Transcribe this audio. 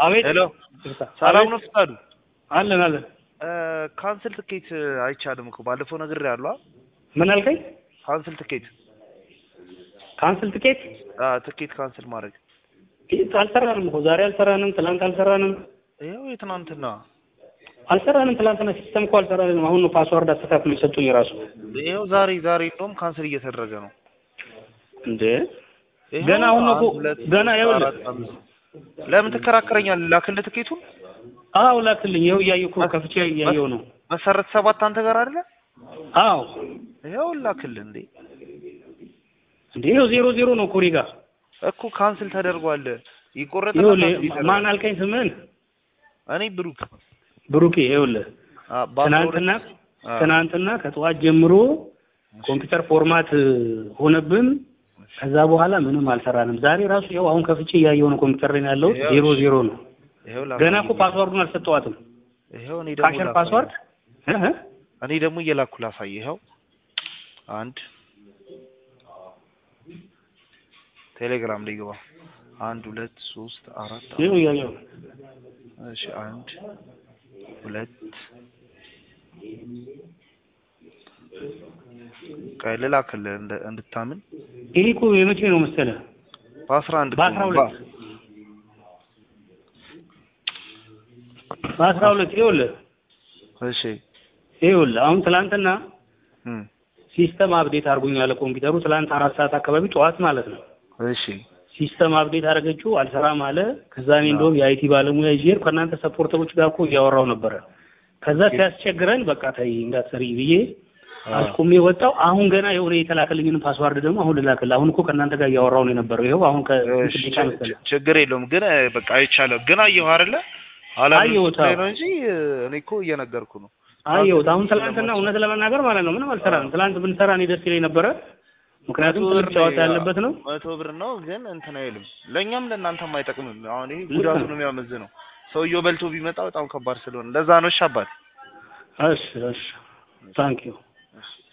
አቤት ሄሎ ይቅርታ። ሰላም አቤት። ነው ፍቃዱ? አለን አለን። ካንስል ትኬት አይቻልም እኮ ባለፈው ነገር ያሉ ምን አልከኝ? ካንስል ትኬት ካንስል ትኬት አ ትኬት ካንስል ማድረግ ትኬት አልሰራንም እኮ ዛሬ አልሰራንም፣ ትናንት አልሰራንም፣ ይኸው የትናንትና አልሰራንም። ትናንትና ሲስተም እኮ አልሰራንም። አሁን ነው ፓስዋርድ አስተካክሎ የሰጡኝ ራሱ። ይኸው ዛሬ ዛሬ እንደውም ካንስል እየተደረገ ነው። እንዴ ይኸው ገና አሁን ነው እኮ አንድ፣ ሁለት፣ ገና ሶስት፣ ይኸውልህ አራት፣ አምስት። ለምን ትከራከረኛለህ? ላክልህ ትኬቱን አዎ ላክልኝ። ይኸው እያየሁ እኮ ከፍቼ እያየሁ ነው። መሰረት ሰባት አንተ ጋር አይደለ? አዎ ይኸው ላክልህ እንዴ እንዴ ይኸው ዜሮ ዜሮ ነው እኮ እኔ ጋር። እኮ ካንስል ተደርጓል። ይቆረጥና ይኸውልህ ካንስል ይደረጋል። ማን አልከኝ ስምህን? እኔ ብሩክ ብሩኬ። ይኸውልህ አ በአስራ ትናንትና ሁለት አ ትናንትና ከጠዋት ጀምሮ ኮምፒውተር ፎርማት ሆነብን። ከዛ በኋላ ምንም አልሰራንም። ዛሬ ራሱ ያው አሁን ከፍቼ እያየሁ ነው ኮምፒውተር ላይ ያለው ያው ዜሮ ዜሮ ነው። ይኸው ላክ ገና እኮ ፓስዋርዱን አልሰጠዋትም። ይኸው እኔ ደግሞ ካሸር ላሳይህ። ፓስዋርድ እ እ እኔ ደግሞ እየላኩ ላሳይህ። ይኸው አንድ ቴሌግራም ላይ ግባ። አንድ ሁለት ሶስት አራት ይኸው እያየሁ ነው። እሺ አንድ ሁለት ቀይ ልላክልህ እንደ እንድታምን ይሄ እኮ የመቼ ነው መሰለህ? በአስራ አንድ በአስራ ሁለት በአስራ ሁለት ይኸውልህ እሺ ይኸውልህ አሁን ትላንትና እም ሲስተም አፕዴት አድርጎኛል ኮምፒውተሩ ትላንት አራት ሰዓት አካባቢ ጠዋት ማለት ነው። እሺ ሲስተም አፕዴት አደረገችው አልሰራም አለ። ከዛ እኔ እንደውም የአይቲ ባለሙያ ይዤ ሄድኩ። ከእናንተ ሰፖርተሮች ጋር እኮ እያወራው ነበረ። ከዛ ሲያስቸግረን በቃ ተይ እንዳትሰሪ ብዬ አስቁሜ ወጣው። አሁን ገና የሆነ የተላከልኝን ፓስዋርድ ደግሞ አሁን ልላክልህ። አሁን እኮ ከእናንተ ጋር እያወራው ነው የነበረው። ይኸው አሁን ከስንት እሺ፣ ደቂቃ መሰለህ ችግር የለውም ግን እ፣ በቃ አይቻለሁ። ግን አየሁ አይደለ አላምን አየሁት፣ ላይ አዎ። ነው እንጂ እ፣ እኔ እኮ እየነገርኩ ነው። አየሁት። አሁን ትላንትና እውነት ለመናገር ማለት ነው ምንም አልሰራንም። ትላንት ብንሰራ እኔ ደስ ይለኝ ነበረ። ምክንያቱም መቶ ትልቅ ብር ጨዋታ ነው ያለበት ነው። መቶ ብር ነው ግን እንትን አይልም። ለእኛም ለእናንተም አይጠቅምም። አሁን ይሄ ልክ ጉዳቱ ነው። ነው የሚያመዝነው። ሰውየው በልቶ ቢመጣ በጣም ከባድ ስለሆነ ለዛ ነው። እሺ አባት እሺ እሺ ታንኪዩ